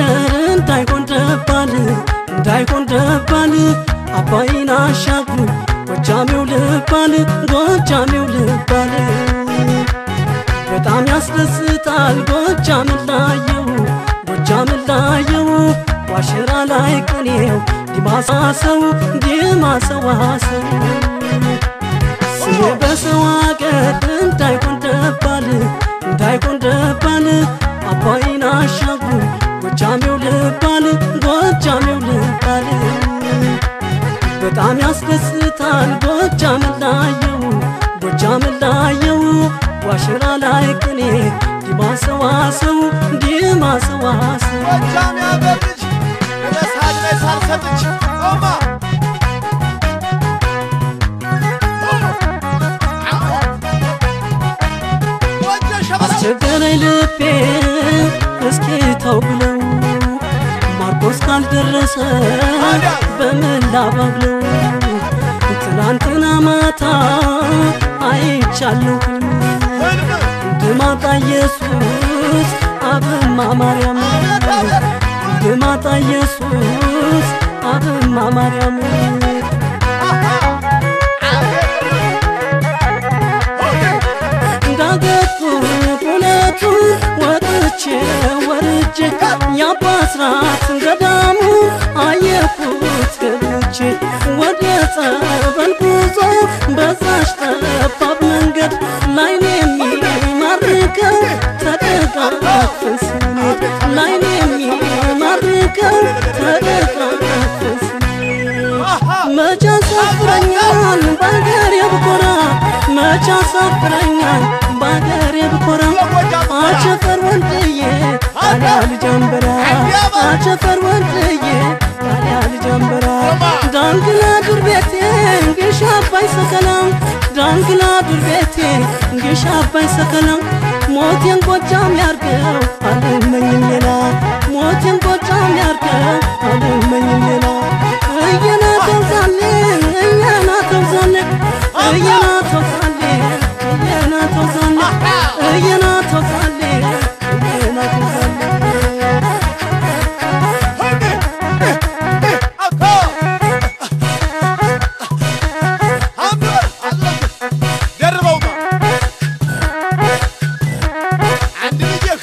አገር እንዳይሆን ደባል እንዳይሆን ደባል አባይን አሻግሩኝ ጎጃሜው ልባል ጎጃሜው ልባል በጣም ያስደስታል ጎጃምን ላየው ጎጃምን ላየው ዋሽራ ላይ ቅኔው ዲማሳሰው ዲማሰዋሰው ስሜ በሰው አገር እንዳይሆን ደባል እንዳይሆን ደባል አባይን አሻግሩኝ ጎጃሜው ልባል ጎጃሜው ልባል በጣም ያስደስታል ጎጃምን ላየው ጎጃምን ላየው ዋሽራ ላይ ቅኔ ዲማሰዋሰው ዲማሰዋሰው ጎጃም ያገር ልጅ ለሳድ ላይ ሳልሰጥች ኦማ ወጀ ሸበላ አስቸገረኝ ልቤ እስኪ ተው ብለው ማርቆስ ካልደረሰ በምን ላባብለው ትናንትና ማታ አይቻለሁ ህልም ድማጣ ኢየሱስ አብማ ማርያም ድማጣ ኢየሱስ አብማ ማርያም እንዳገጡ ሁለቱ ወጥቼ ወርጄ የአባስራት ገዳሙ አየኩት ገብቼ ወደ ጸበል ጉዞ በዛሽ ጠባብ መንገድ ላይኔ የሚማርከው ተደጋግፈን ስንሄድ ላይኔ የሚማርከው ተደጋግፈን ስንሄድ መቻ ሳፍረኛል በአገሬ ብኮራ መቻ ሳፍረኛል በአገሬ ብኮራ አቸፈር ወንድዬ ታዲያ ልጀንበራ አቸፈር ወንድዬ ታዲያ ልጀንበራ ዳንግላ ዱር ቤቴ እንግሻ አባይ ሰከላ ዳንግላ ዱር ቤቴ እንግሻ አባይ ሰከላ ሞቴን ጎጃም ያርገው አልመኝም ሌላ ሞቴን ጎጃም ያርገው አልመኝም ሌላ እየና ተውዛሌ እየና ተውዛሌ እየና ተውዛሌ እየና ተውዛሌ እየና ተውዛሌ እየና ተውዛሌ ደርበውማ አንድ ልጅህ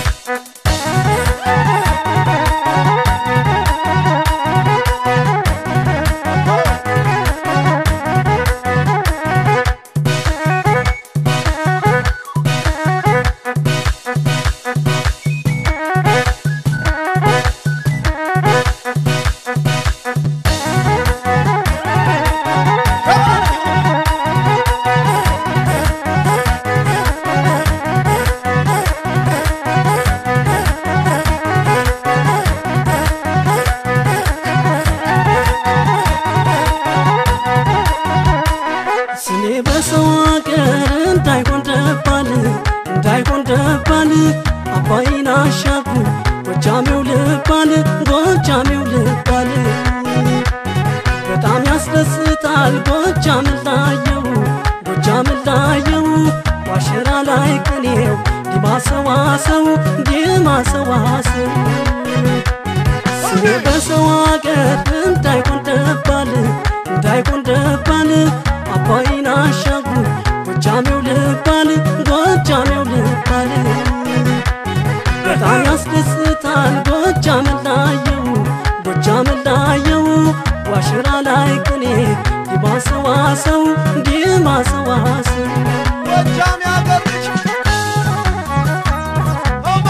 ስሜ በሰው አገር እንዳይሆን ደባል እንዳይሆን ደባል አባይን አሻግሩኝ ጎጃሜው ልባል ጎጃሜው ልባል በጣም ያስደስታል ጎጃምን ላየው ጎጃምን ላየው ዋሽራ ላይ ቅኔው ዲማሰዋሰው ዲማሰዋሰው ስሜ በሰው አገር እንዳይሆን ደባል እንዳይሆን ደባል አባይን አሻግሩኝ ጎጃሜው ልባል ጎጃሜው ልባል በጣም ያስደስታል ጎጃምን ላየው ጎጃምን ላየው ዋሽራ ላይ ቅኔ ዲማሰዋሰው ዲማሰዋሰው ጎጃም ያገር ልጅ ኦማ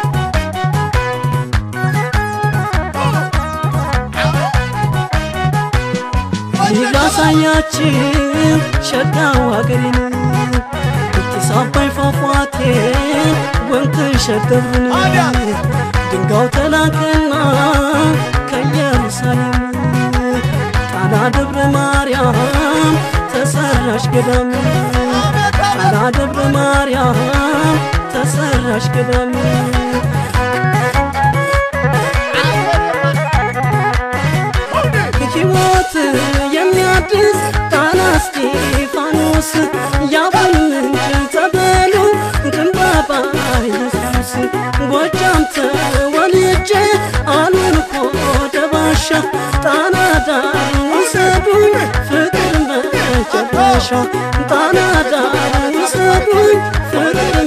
ላሳያችሁ ሸጋው ሀገሬን እጢስ አባይ ፏፏቴን ወንቅ ሸገብርን ድንጋው ተላከና ከኢየሩሳሌም ጣና ደብረ ማርያም ተሰራሽ ገዳም ጣና ደብረ ማርያም ተሰራሽ ገዳም ሕይወት የሚያድስ ጣና እስጢፋኖስ ያቡን ምንጭ ጸበሉ ግንባባ ኢየሱስ ጎጃም ተወልጄ መነሻ ጣና ዳር ውሰዱኝ ፍቅር